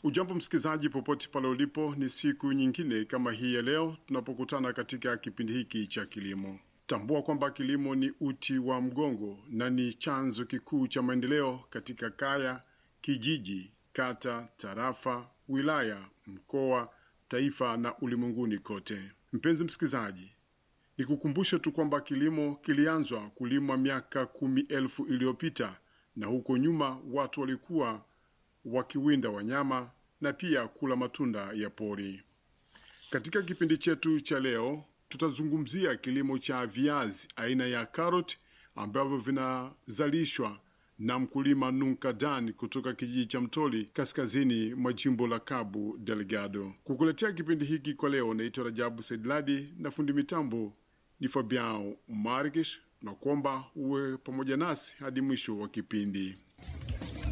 Ujambo msikilizaji, popote pale ulipo, ni siku nyingine kama hii ya leo tunapokutana katika kipindi hiki cha kilimo. Tambua kwamba kilimo ni uti wa mgongo na ni chanzo kikuu cha maendeleo katika kaya, kijiji, kata, tarafa, wilaya, mkoa, taifa na ulimwenguni kote. Mpenzi msikilizaji, nikukumbushe tu kwamba kilimo kilianzwa kulimwa miaka kumi elfu iliyopita na huko nyuma watu walikuwa wakiwinda wanyama na pia kula matunda ya pori. Katika kipindi chetu cha leo, tutazungumzia kilimo cha viazi aina ya karoti ambavyo vinazalishwa na mkulima Nunkadan kutoka kijiji cha Mtoli kaskazini mwa jimbo la Cabo Delgado. Kukuletea kipindi hiki kwa leo, naitwa Rajabu Saidladi na fundi mitambo ni Fabiao Markish, na kuomba uwe pamoja nasi hadi mwisho wa kipindi.